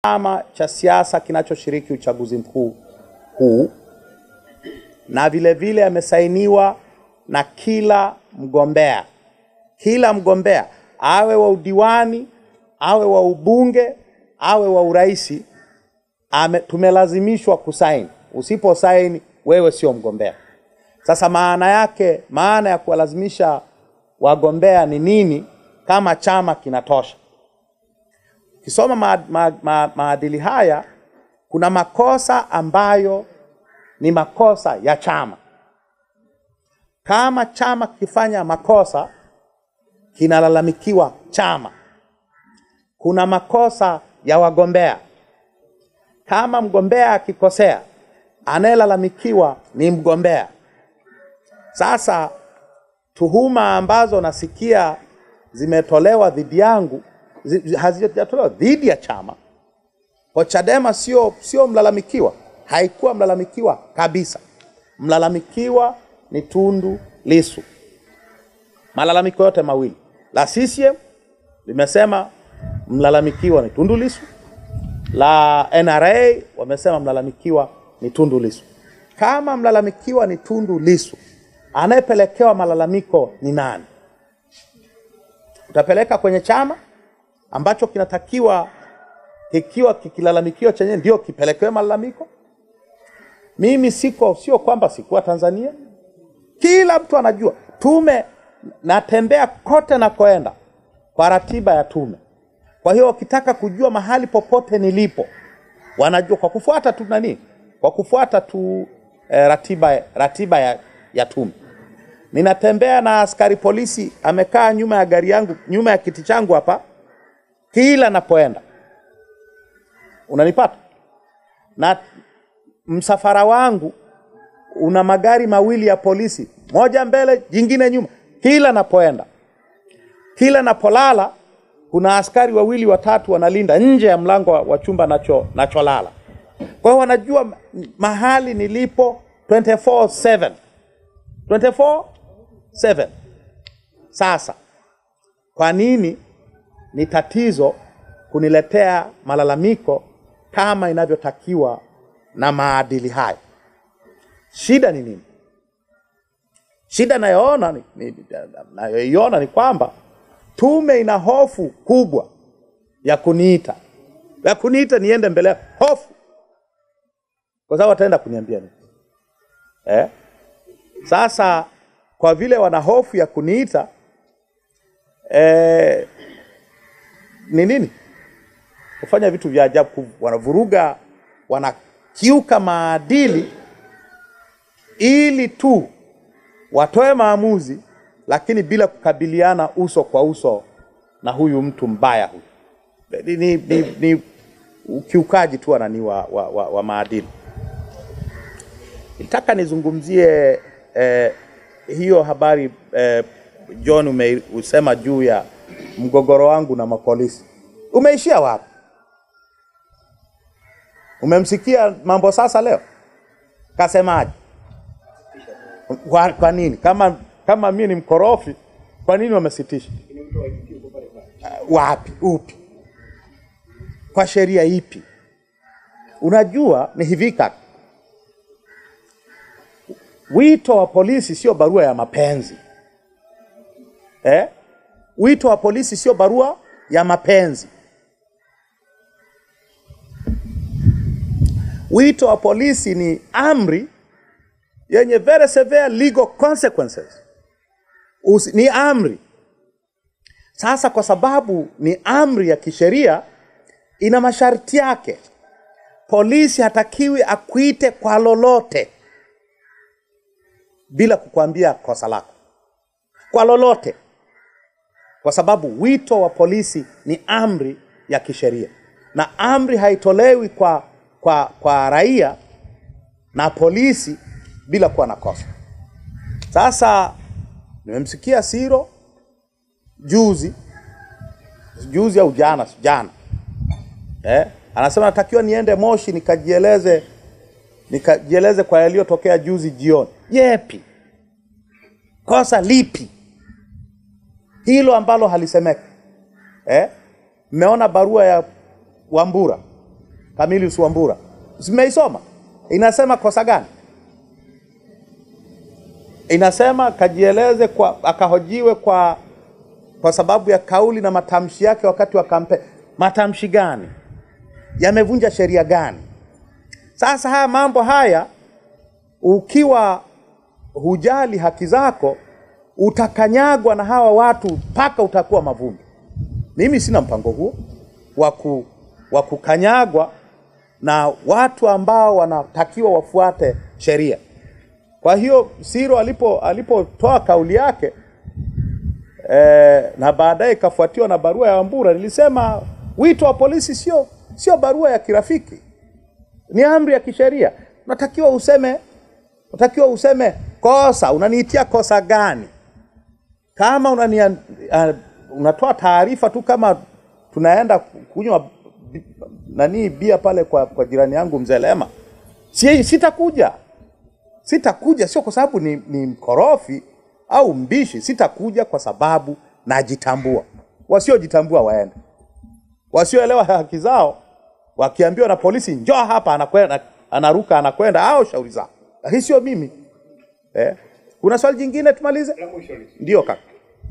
chama cha siasa kinachoshiriki uchaguzi mkuu huu, na vile vile amesainiwa na kila mgombea, kila mgombea awe wa udiwani, awe wa ubunge, awe wa uraisi, ame, tumelazimishwa kusaini. Usipo saini wewe sio mgombea. Sasa maana yake, maana ya kuwalazimisha wagombea ni nini kama chama kinatosha? Ukisoma ma, ma, ma, maadili haya, kuna makosa ambayo ni makosa ya chama. Kama chama kikifanya makosa, kinalalamikiwa chama. Kuna makosa ya wagombea. Kama mgombea akikosea, anayelalamikiwa ni mgombea. Sasa tuhuma ambazo nasikia zimetolewa dhidi yangu zi- hazijatolewa dhidi ya chama. Kwa Chadema sio sio mlalamikiwa, haikuwa mlalamikiwa kabisa. Mlalamikiwa ni Tundu Lissu. Malalamiko yote mawili, la CCM limesema mlalamikiwa ni Tundu Lissu, la NRA wamesema mlalamikiwa ni Tundu Lissu. Kama mlalamikiwa ni Tundu Lissu, anayepelekewa malalamiko ni nani? Utapeleka kwenye chama ambacho kinatakiwa kikiwa kikilalamikiwa chenyewe ndio kipelekewe malalamiko. Mimi siko, sio kwamba sikuwa Tanzania, kila mtu anajua tume, natembea kote nakoenda kwa ratiba ya tume. Kwa hiyo wakitaka kujua mahali popote nilipo, wanajua kwa kufuata tu nani, kwa kufuata tu eh, ratiba, ratiba ya, ya tume. Ninatembea na askari polisi amekaa nyuma ya gari yangu, nyuma ya kiti changu hapa, kila napoenda. Unanipata? Na msafara wangu una magari mawili ya polisi, moja mbele, jingine nyuma, kila napoenda. Kila napolala kuna askari wawili watatu wanalinda nje ya mlango wa- wa chumba nacho nacholala. Kwa hiyo wanajua ma- mahali nilipo 24/7. 24/7. Sasa kwa nini ni tatizo kuniletea malalamiko kama inavyotakiwa na maadili hayo? Shida ni nini? Shida nayoona ni, ni, nayoiona ni kwamba tume ina hofu kubwa ya kuniita ya kuniita niende mbele yao. hofu kwa sababu wataenda kuniambia nini eh? Sasa kwa vile wana hofu ya kuniita eh, ni nini kufanya vitu vya ajabu, ku- wanavuruga, wanakiuka maadili ili tu watoe maamuzi, lakini bila kukabiliana uso kwa uso na huyu mtu mbaya huyu. Ni, ni, ni, ni ukiukaji tu nani wa, wa, wa, wa maadili. Nitaka nizungumzie eh, hiyo habari eh, John umeusema juu ya mgogoro wangu na mapolisi. Umeishia wapi? Umemsikia mambo sasa leo kasemaje? Kwa, kwa nini kama kama mimi ni mkorofi, kwa nini wamesitisha? Uh, wapi? Upi? Kwa sheria ipi? Unajua ni hivi kaka, wito wa polisi sio barua ya mapenzi eh? Wito wa polisi sio barua ya mapenzi. Wito wa polisi ni amri yenye very severe legal consequences. Usi, ni amri. Sasa kwa sababu ni amri ya kisheria, ina masharti yake. Polisi hatakiwi akuite kwa lolote bila kukwambia kosa lako, kwa lolote, kwa sababu wito wa polisi ni amri ya kisheria, na amri haitolewi kwa, kwa, kwa raia na polisi bila kuwa na kosa. Sasa nimemsikia Siro juzi juzi au jana jana eh, anasema natakiwa niende Moshi nikajieleze nikajieleze kwa yaliyotokea juzi jioni. Yepi? Kosa lipi hilo ambalo halisemeki? Eh, mmeona barua ya Wambura Camillus Wambura, zimeisoma inasema kosa gani? Inasema kajieleze kwa, akahojiwe kwa kwa sababu ya kauli na matamshi yake wakati wa kampeni. Matamshi gani? Yamevunja sheria gani? Sasa haya mambo haya, ukiwa hujali haki zako, utakanyagwa na hawa watu mpaka utakuwa mavumbi. Mimi sina mpango huo wa ku- wa kukanyagwa na watu ambao wanatakiwa wafuate sheria. Kwa hiyo Siro alipo alipotoa kauli yake eh, na baadaye ikafuatiwa na barua ya Wambura, nilisema wito wa polisi sio sio barua ya kirafiki, ni amri ya kisheria. Unatakiwa useme unatakiwa useme kosa, unaniitia kosa gani? Kama unania, uh, unatoa taarifa tu kama tunaenda kunywa bi- nani bia pale kwa, kwa jirani yangu mzee Lema, si, sitakuja sitakuja, sio kwa sababu ni, ni mkorofi au mbishi. Sitakuja kwa sababu najitambua. Wasiojitambua waende, wasioelewa haki zao wakiambiwa na polisi njoo hapa, anakwenda anaruka, anakwenda au shauri zao, lakini sio mimi eh. Kuna swali jingine tumalize? Ndio kaka.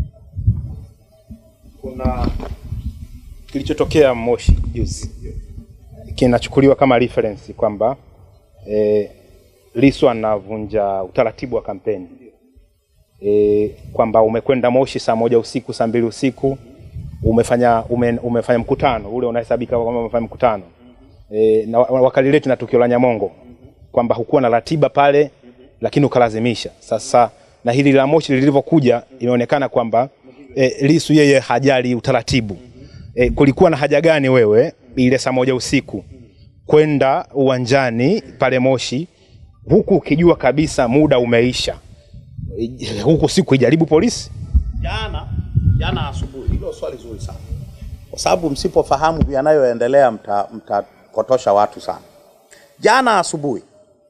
kuna kilichotokea Moshi juzi kinachukuliwa kama reference kwamba e, Lissu anavunja utaratibu wa kampeni e, kwamba umekwenda Moshi saa moja usiku saa mbili usiku umefanya ume, umefanya mkutano ule unahesabika kwamba umefanya mkutano e, na wa- wakalileti na tukio la Nyamongo kwamba hukuwa na ratiba pale lakini ukalazimisha. Sasa na hili la Moshi lilivyokuja imeonekana kwamba e, Lissu yeye hajali utaratibu. E, kulikuwa na haja gani wewe ile saa moja usiku kwenda uwanjani pale Moshi huku ukijua kabisa muda umeisha, E, huku siku ijaribu polisi? Jana jana asubuhi, hilo swali zuri sana, kwa sababu msipofahamu yanayoendelea mta- mtapotosha watu sana. Jana asubuhi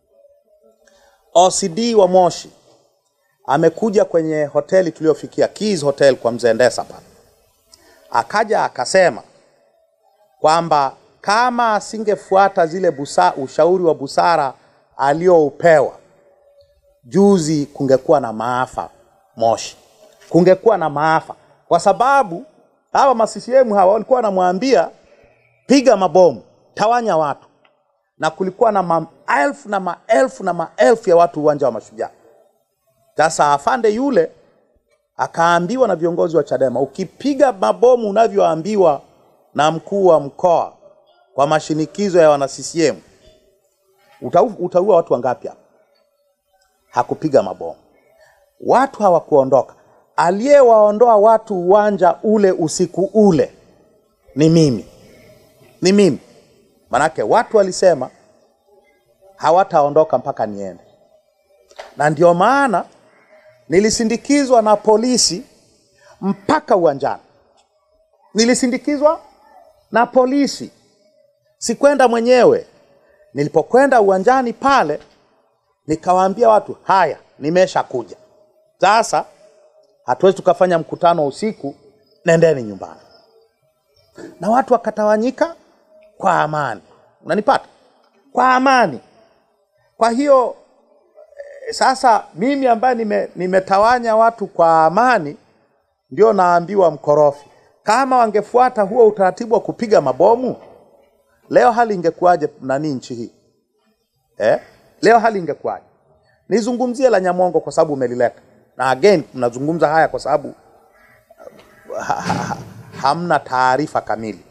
OCD wa Moshi amekuja kwenye hoteli tuliyofikia Keys Hotel kwa mzee Ndesa pale, akaja akasema kwamba kama asingefuata zile busa, ushauri wa busara aliyoupewa juzi, kungekuwa na maafa Moshi, kungekuwa na maafa, kwa sababu hawa ma CCM hawa walikuwa wanamwambia piga mabomu, tawanya watu, na kulikuwa na maelfu na maelfu na maelfu ya watu uwanja wa Mashujaa. Sasa afande yule akaambiwa na viongozi wa Chadema, ukipiga mabomu unavyoambiwa na mkuu wa mkoa kwa mashinikizo ya wana CCM utau- utaua watu wangapi hapa? Hakupiga mabomu, watu hawakuondoka. Aliyewaondoa watu uwanja ule usiku ule ni mimi, ni mimi. Manake watu walisema hawataondoka mpaka niende, na ndio maana nilisindikizwa na polisi mpaka uwanjani. Nilisindikizwa na polisi, sikwenda mwenyewe. Nilipokwenda uwanjani pale, nikawaambia watu, haya, nimeshakuja sasa, hatuwezi tukafanya mkutano usiku, nendeni nyumbani. Na watu wakatawanyika kwa amani, unanipata, kwa amani. Kwa hiyo eh, sasa mimi ambaye nime, nimetawanya watu kwa amani ndio naambiwa mkorofi. Kama wangefuata huo utaratibu wa kupiga mabomu, leo hali ingekuwaje nani nchi hii eh? Leo hali ingekuwaje? Nizungumzie la Nyamongo kwa sababu umelileta, na again mnazungumza haya kwa sababu ha, ha, ha, hamna taarifa kamili.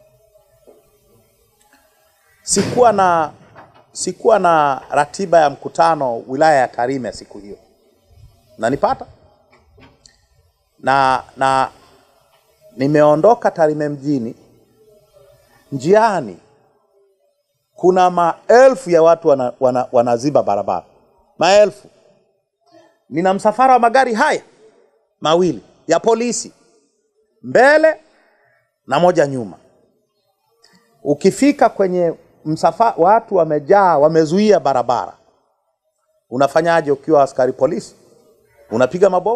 Sikuwa na sikuwa na ratiba ya mkutano wilaya ya Tarime siku hiyo, nanipata na na nimeondoka Tarime mjini, njiani kuna maelfu ya watu wana, wana, wanaziba barabara, maelfu. Nina msafara wa magari haya mawili ya polisi mbele na moja nyuma. Ukifika kwenye msafara, watu wamejaa, wamezuia barabara, unafanyaje ukiwa askari polisi? Unapiga mabomu?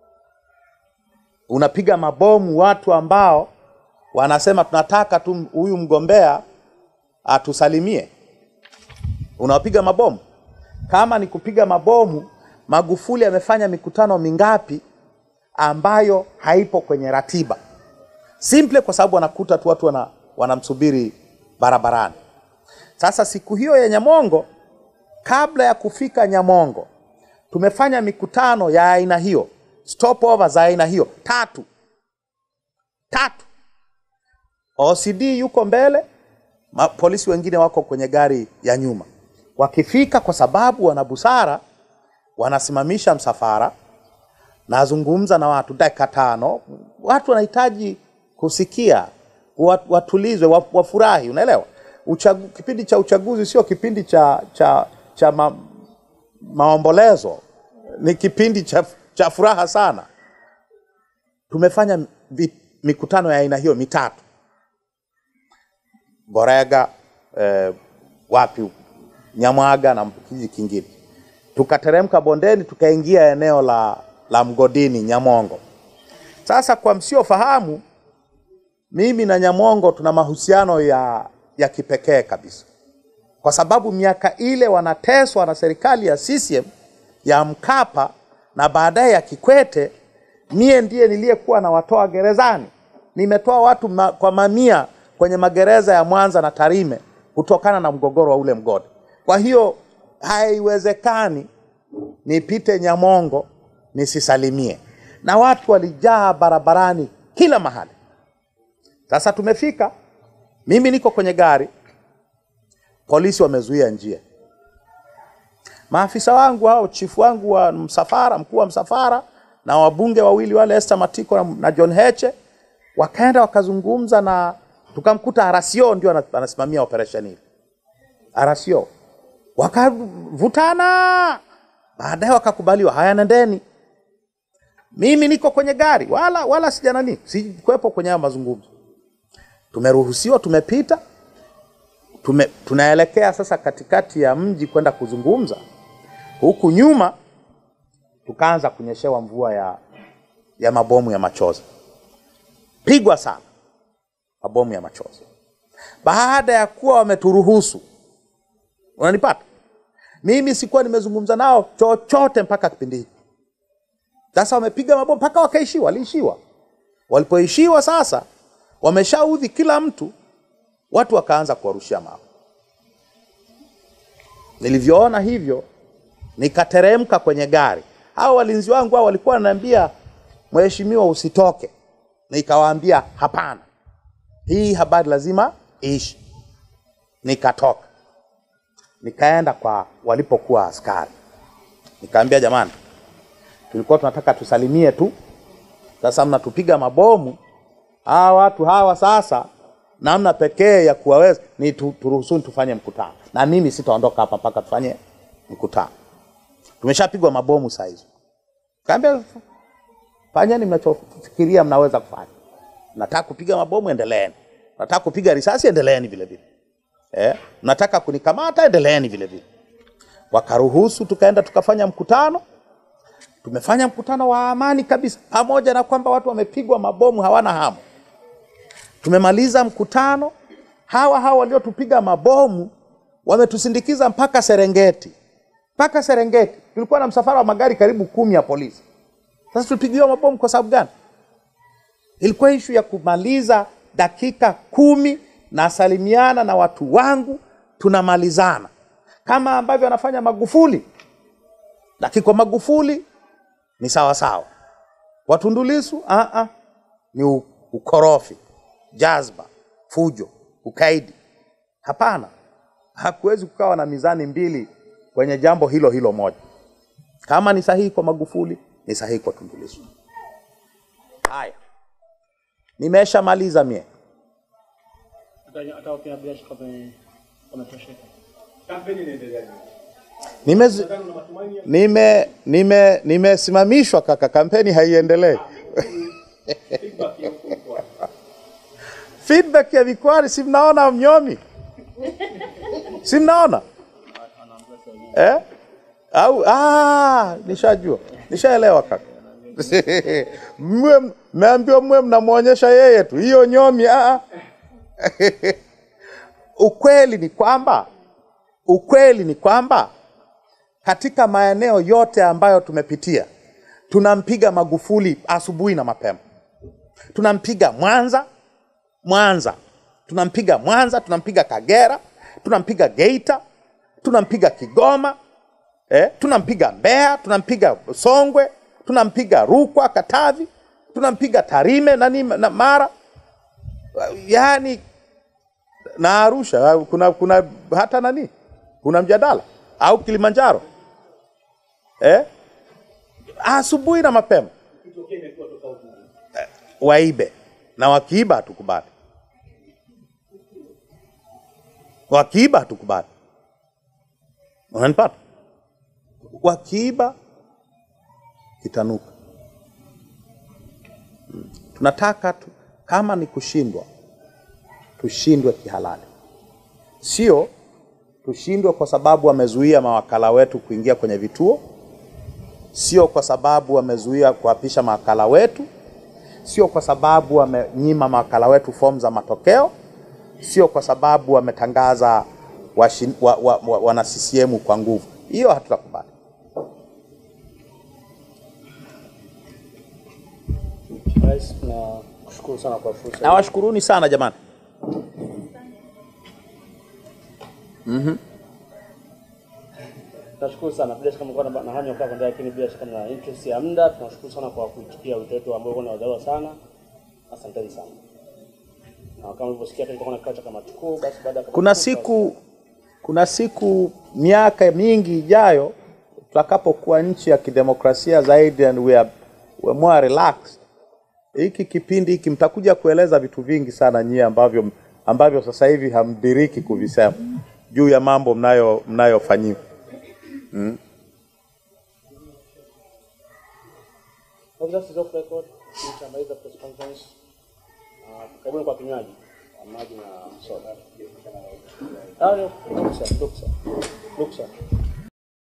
Unapiga mabomu watu ambao wanasema tunataka tu huyu mgombea atusalimie? Unawapiga mabomu? Kama ni kupiga mabomu, Magufuli amefanya mikutano mingapi ambayo haipo kwenye ratiba? Simple kwa sababu wanakuta tu watu wana, wanamsubiri barabarani. Sasa siku hiyo ya Nyamongo, kabla ya kufika Nyamongo, tumefanya mikutano ya aina hiyo, stopover za aina hiyo tatu tatu. OCD yuko mbele, ma, polisi wengine wako kwenye gari ya nyuma. Wakifika, kwa sababu wana busara, wanasimamisha msafara, nazungumza na watu dakika tano. Watu wanahitaji kusikia, wat- watulizwe, wa- wafurahi. Unaelewa, Uchagu, kipindi cha uchaguzi sio kipindi cha cha cha ma, maombolezo, ni kipindi cha, cha furaha sana. Tumefanya vi, mikutano ya aina hiyo mitatu Borega eh, wapi Nyamwaga na kijiji kingine. Tukateremka bondeni tukaingia eneo la, la mgodini Nyamongo. Sasa kwa msiofahamu, mimi na Nyamongo tuna mahusiano ya, ya kipekee kabisa, kwa sababu miaka ile wanateswa na serikali ya CCM ya Mkapa na baadaye ya Kikwete, mie ndiye niliyekuwa nawatoa gerezani. Nimetoa watu ma, kwa mamia kwenye magereza ya Mwanza na Tarime kutokana na mgogoro wa ule mgodi. Kwa hiyo haiwezekani nipite Nyamongo nisisalimie, na watu walijaa barabarani kila mahali. Sasa tumefika, mimi niko kwenye gari, polisi wamezuia njia. Maafisa wangu hao, chifu wangu wa msafara, mkuu wa msafara na wabunge wawili wale, Esther Matiko na, na John Heche, wakaenda wakazungumza na tukamkuta Arasio ndio ana- anasimamia operation hii. Arasio wakavutana, baadaye wakakubaliwa, haya, nendeni. Mimi niko kwenye gari, wala wala sija nani, sikuwepo kwenye hayo mazungumzo. Tumeruhusiwa, tumepita, tume, tunaelekea sasa katikati ya mji kwenda kuzungumza. Huku nyuma tukaanza kunyeshewa mvua ya, ya mabomu ya machozi, pigwa sana mabomu ya machozi, baada ya kuwa wameturuhusu. Unanipata? Mimi sikuwa nimezungumza nao chochote mpaka kipindi hiki. Sasa wamepiga mabomu mpaka wakaishiwa, waliishiwa. Walipoishiwa sasa, wameshaudhi kila mtu, watu wakaanza kuwarushia mawe. Nilivyoona hivyo, nikateremka kwenye gari. Hao walinzi wangu hao walikuwa wananiambia, mheshimiwa, usitoke. Nikawaambia hapana, hii habari lazima iishi. Nikatoka nikaenda kwa walipokuwa askari, nikaambia jamani, tulikuwa tunataka tusalimie tu, sasa mnatupiga mabomu. Hawa watu hawa sasa, namna pekee ya kuwaweza ni tu, turuhusuni tufanye mkutano, na mimi sitaondoka hapa mpaka tufanye mkutano. Tumeshapigwa mabomu saa hizo. Kaambia fanyeni mnachofikiria mnaweza kufanya. Nataka kupiga mabomu, endeleeni. Nataka kupiga risasi, endeleeni vile vile. Eh, mnataka kunikamata, endeleeni vile vile. Wakaruhusu, tukaenda tukafanya mkutano. Tumefanya mkutano wa amani kabisa, pamoja na kwamba watu wamepigwa mabomu, hawana hamu. Tumemaliza mkutano, hawa hawa waliotupiga mabomu wametusindikiza mpaka Serengeti, mpaka Serengeti. Tulikuwa na msafara wa magari karibu kumi ya polisi. Sasa tulipigiwa mabomu kwa sababu gani? Ilikuwa ishu ya kumaliza dakika kumi, nasalimiana na watu wangu, tunamalizana kama ambavyo anafanya Magufuli. Lakini kwa Magufuli ni sawa sawa, kwa Tundu Lissu ah ah, ni u- ukorofi, jazba, fujo, ukaidi. Hapana, hakuwezi kukawa na mizani mbili kwenye jambo hilo hilo moja. Kama ni sahihi kwa Magufuli, ni sahihi kwa Tundu Lissu. Haya, nimeshamaliza mie. hata hata wakina bila shaka wame- wametosheka. Nimezi- nime nime nimesimamishwa kaka, kampeni haiendelee. Feedback ya Vikwari, si mnaona mnyomi, si mnaona eh? Au ah, nishajua, nishaelewa kaka. Mwe mmeambiwa mwe mnamwonyesha yeye tu, hiyo nyomi ah. ah. ukweli ni kwamba ukweli ni kwamba katika maeneo yote ambayo tumepitia tunampiga Magufuli asubuhi na mapema. Tunampiga Mwanza, Mwanza, tunampiga Mwanza, tunampiga Kagera, tunampiga Geita, tunampiga Kigoma, eh, tunampiga Mbeya, tunampiga Songwe, tunampiga Rukwa, Katavi, tunampiga Tarime nani na Mara, yaani na Arusha kuna, kuna hata nani, kuna mjadala au Kilimanjaro eh? asubuhi na mapema Eh, waibe na wakiiba hatukubali, wakiiba hatukubali. Unanipata? Wakiiba kitanuka. Mm. Tunataka tu, kama ni kushindwa tushindwe kihalali, sio tushindwe kwa sababu wamezuia mawakala wetu kuingia kwenye vituo, sio kwa sababu wamezuia kuapisha mawakala wetu, sio kwa sababu wamenyima mawakala wetu fomu za matokeo, sio kwa sababu wametangaza washin- wa, wa, wa, wana CCM kwa nguvu. Hiyo hatutakubali. Rais, tunakushukuru sana kwa fursa. hii. Nawashukuruni sana jamani. Tunashukuru sana bila shaka mlikuwa na na hamu ya kukaa kwanza, lakini bila shaka na interest ya muda. Tunashukuru sana kwa kuitikia wito wetu ambao una wadau sana. Asanteni sana. Na kama ulivyosikia tulikuwa na kikao cha kamati kuu, basi baada ya kamati Kuna kuu, siku kuna siku miaka mingi ijayo tutakapokuwa nchi ya kidemokrasia zaidi and we are, we are more relaxed. Hiki kipindi hiki mtakuja kueleza vitu vingi sana nyie ambavyo ambavyo sasa hivi hamdiriki kuvisema juu ya mambo mnayo mnayofanyiwa. Officers is off record. Tutamaliza press conference. Ah, karibuni kwa kinywaji Ah, maji na soda. Ah, ruksa, ruksa, ruksa.